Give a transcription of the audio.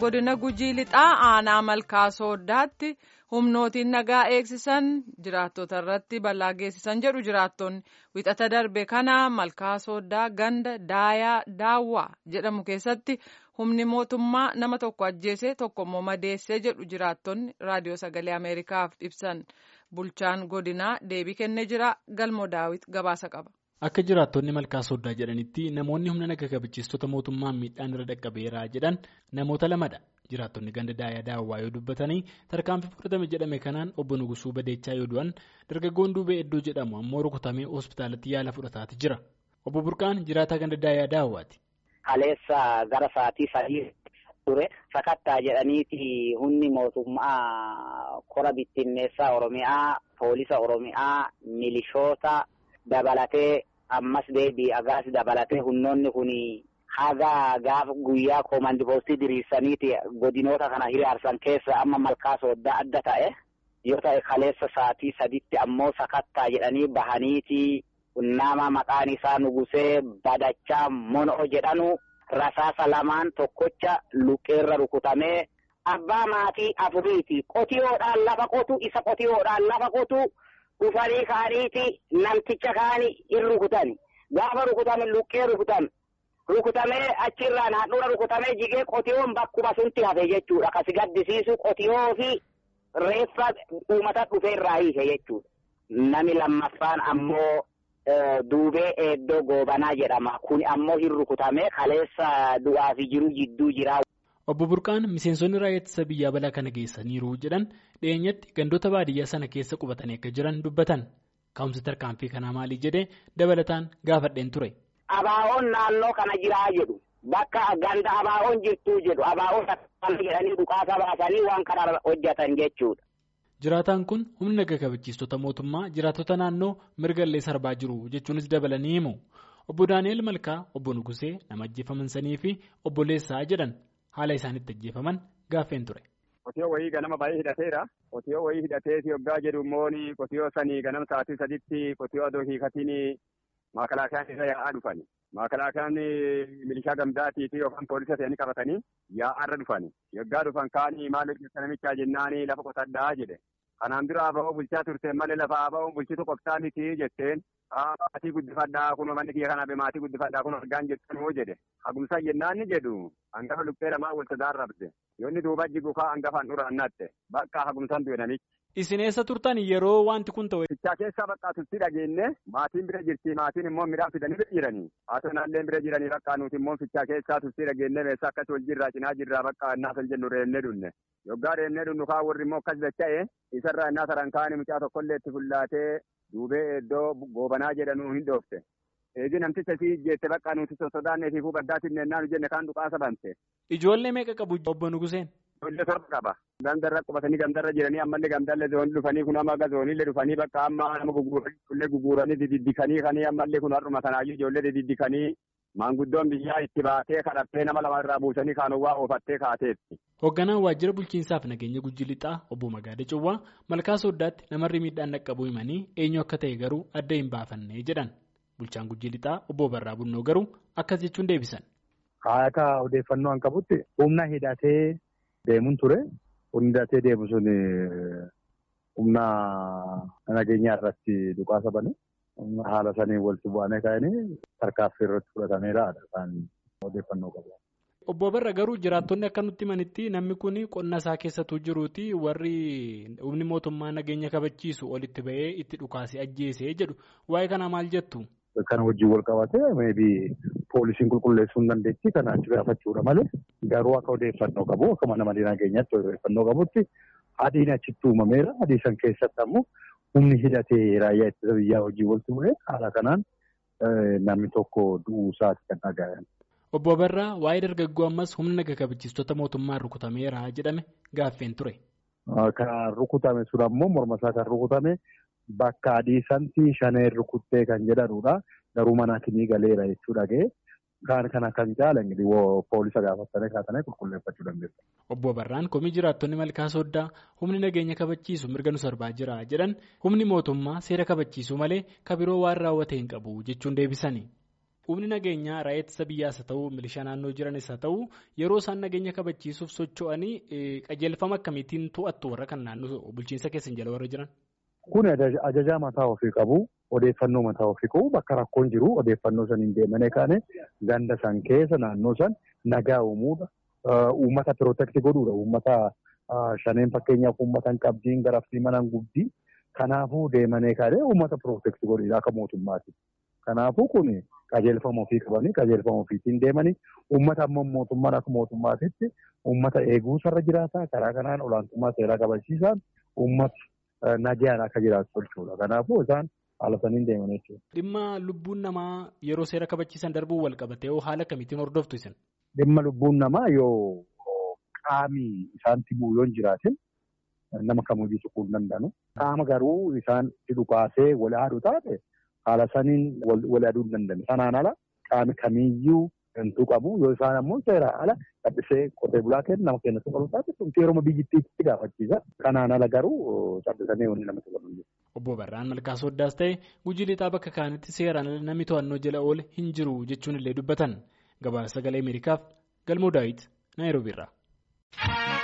godina gujii lixaa aanaa malkaa sooddaatti humnootiin nagaa eegsisan jiraattota irratti balaa geessisan jedhu jiraattonni wixata darbe kana malkaa sooddaa ganda daayaa daawwaa jedhamu keessatti humni mootummaa nama tokko ajjeesee tokko immoo madeessee jedhu jiraattonni raadiyoo sagalee ameerikaaf ibsan bulchaan godinaa deebii kennee jira galmoo daawit gabaasa qaba. Akka jiraattonni malkaa sooddaa jedhanitti namoonni humna naga kabachiistota mootummaan miidhaan irra dhaqqabeera jedhan namoota lamadha. Jiraattonni ganda daayaa daawwaa yoo dubbatanii tarkaanfii fudhatame jedhame kanaan obbo Nugusuu Badeechaa yoo du'an dargaggoon duubee iddoo jedhamu ammoo rukutamee hospitaalatti yaala fudhataati jira. Obbo Burqaan jiraataa ganda daayaa daawwaati. Kaleessa gara sa'aatii sadii ture sakattaa jedhaniiti humni mootummaa kora bittinneessaa Oromiyaa, poolisa Oromiyaa, milishoota dabalatee. ammas deebii agaas dabalatee humnoonni kun haga gaafa guyyaa koomandi poostii diriirsaniiti godinoota kana hiriirsan keessa amma malkaa sooddaa adda ta'e yoo ta'e kaleessa sa'aatii saditti ammoo sakattaa jedhanii bahaniiti nama maqaan isaa nugusee badachaa mono'o jedhanu rasaasa lamaan tokkocha luqqeerra rukutamee abbaa maatii afuriiti qotiyoodhaan lafa qotu isa qotiyoodhaan lafa qotu. dhufanii kaaniiti namticha kaani in rukutani gaafa rukutame luqqee rukutan rukutamee achirraan handhuura rukutamee jigee qotiyoon bakkuma sunti hafe jechuudha kasi gaddisiisu qotiyoo fi reeffa uummata dhufee irraa hiise jechuudha. Nami lammaffaan ammoo duubee eeddoo goobanaa jedhama kun ammoo hin rukutamee kaleessa du'aa fi jiru jidduu jira. Obbo Burqaan miseensonni raayyaa ittisa biyyaa balaa kana geessaniiru jedhan dhiyeenyatti gandoota baadiyyaa sana keessa qubatanii akka jiran dubbatan ka'umsi tarkaanfii kanaa maalii jedhee dabalataan gaafadheen ture. Abaa'oon naannoo kana jiraa jedhu bakka ganda abaa'oon jirtuu jedhu abaa'oon akkana jedhanii dhukaasa baasanii waan kana hojjetan jechuudha. Jiraataan kun humna naga kabachiistota mootummaa jiraattota naannoo mirgallee sarbaa jiru jechuunis dabalanii himu. Obbo Daani'el Malkaa, Obbo Nugusee nama ajjeefaman sanii fi Obbo Leessaa jedhan. haala isaanitti ajjeefaman gaaffeen ture. Qotiyoo wayii ganama baay'ee hidhateera. Qotiyoo wayii hidhateeti yoggaa jedhu immoo qotiyoo sanii ganama sa'aatii saditti qotiyoo adoo hiikatiin maakalaakiyaan irra yaa'aa dhufani. Maakalaakiyaan milishaa gamdaatii fi yookaan poolisa ta'anii qabatanii yaa'aarra dhufani. Yoggaa dhufan kaanii maal hojjeta namichaa jennaanii lafa qotadhaa jedhe. Kanaan dura aba'oo bulchaa turteen malee lafa aba'oon bulchitu qoftaa miti jetteen maatii guddifadhaa kun manni kiyya kana maatii guddifadhaa kun argaan jettanuu jedhe. Hagumsaa jennaan ni jedhu hangafa lubbee lamaa wal tajaarrabde yoo inni duuba jigu kaa hangafaan dhuraannatte bakka hagumsaan du'e namichi. Isin eessa turtan yeroo wanti kun ta'e. Fichaa keessaa bakka tutti dhageenye maatiin bira jirti maatiin immoo midhaan fidanii bira jiranii haatoo naallee bira jiranii bakka nuti immoo fichaa keessaa tutti dhageenye meeshaa akkas wal jirraa cinaa jirraa bakka innaa san jennu reennee dunne yoggaa reennee dunnu kaa warri immoo akkas dacha'e isarraa innaa saran kaanii mucaa tokkollee itti fullaatee duubee iddoo goobanaa jedhanuu hin dhoofte. Eegi namticha si jettee bakka nuti sosodaannee fi baddaatti nennaan jenne kaan dhukaasa bante. Ijoollee meeqa qabu obbo Nuguseen? Ijoollee torba qaba. Gandarra qubatanii gandarra jiranii ammallee gandallee zoonii dhufanii kun amma zooniillee dhufanii bakka amma nama guguranii ijoollee guguranii dididdikanii kanii ammallee kun har'uma kanaayyuu ijoollee dididdikanii maanguddoon biyyaa itti baatee kadhattee nama lama irraa buusanii kaanowwaa oofattee kaateetti. Hoogganaan waajjira bulchiinsaaf nageenya gujji lixaa obbo Magaada Cawwaa malkaa sooddaatti namarri miidhaan dhaqqabuu himanii eenyu akka ta'e garuu adda hin baafanne jedhan. Bulchaan gujji lixaa obbo Barraa Bunnoo garuu akkas jechuun deebisan. Akka odeeffannoo an qabutti humna hidhatee deemuun ture. Humni hidhatee deemu sun humna nageenyaa irratti dhukaasa bane. Haala saniin walitti bu'anii ka'anii tarkaaffii irratti fudhatameera kan odeeffannoo qabu. Obbo Barra garuu jiraattonni akka nutti himanitti namni kun qonna isaa keessattuu jiruuti warri humni mootummaa nageenya kabachiisu olitti ba'ee itti dhukaasee ajjeesee jedhu waa'ee kanaa maal jettu? Kana wajjin wal qabatee meebii poolisiin qulqulleessuu hin dandeetti kana achi gaafachuudha malee garuu akka odeeffannoo qabu akka mana malee nageenyaatti odeeffannoo qabutti adiin achitti uumameera adii san keessatti ammoo humni hidhatee raayyaa ittisa biyyaa hojii walitti bu'ee haala kanaan namni tokko du'uu isaati kan dhagaa'an. Obbo Barraa waa'ee dargaggoo ammas humna naga kabachiistota mootummaan rukutameera jedhame gaaffeen ture. Kan rukutame sun ammoo morma isaa kan rukutame bakka adii santi shaneen rukuttee kan jedhanudha. Garuu mana kinii galeera jechuudha ga'e. Kan kana kan caala poolisa gaafatanii kaatanii qulqulleeffachuu dandeessu. Obbo Barraan komii jiraattonni malkaa sooddaa humni nageenya kabachiisu mirga nu sarbaa jira jedhan humni mootummaa seera kabachiisuu malee kabiroo waan raawwate hin qabu jechuun deebisani. Humni nageenyaa raayyaa ittisa biyyaas haa ta'u milishaa naannoo jiranis haa ta'u yeroo isaan nageenya kabachiisuuf socho'anii qajeelfama akkamiitiin to'attu warra kan naannoo bulchiinsa keessan jala warra jiran. Kun ajajaa mataa ofii qabu odeeffannoo mataa ofii qabu bakka rakkoon jiru odeeffannoo san hin deemane kaane ganda san keessa naannoo san nagaa uumuudha. Uummata pirootekti godhuudha. Uummata shaneen fakkeenyaaf uummata hin qabdiin garaftii mana hin gubdii. Kanaafuu deemanii kaadhee uummata pirootekti godhuudha akka mootummaati. Kanaafuu kun qajeelfama ofii qabanii qajeelfama ofiitiin deemanii uummata ammoo mootummaan akka mootummaatitti uummata eeguusarra jiraata. Karaa kanaan olaantummaa seeraa kabachiisaan uummata nagaan akka jiraatu tolchuudha. Kanaafuu isaan haala saniin deeman jechuudha. Dhimma lubbuun namaa yeroo seera kabachiisan darbuun wal qabatee haala kamiitiin hordoftu isin? Dhimma lubbuun namaa yoo qaami isaanitti bu'u yoo hin jiraatin nama kamiyyuu tuquu hin danda'anu. Qaama garuu isaan dhukaasee wal haadhu taate haala saniin wal aduu hin danda'an. Sanaan ala qaami kamiyyuu hantu qabu yoo isaan ammoo seeraan ala callisee qotee bulaa kennu nama kennu qabu taate kun yeroo biyyittiitti gaafachiisa. Kanaan ala garuu callisanii wanni namatti qabu. Obbo Barraan Malkaa Sooddaas ta'e gujii lixaa bakka kaanitti seeraan ala namni to'annoo jala oole hin jiru jechuun illee dubbatan. Gabaasa sagalee Ameerikaaf Galmoo Daawit Naayiroobiirraa.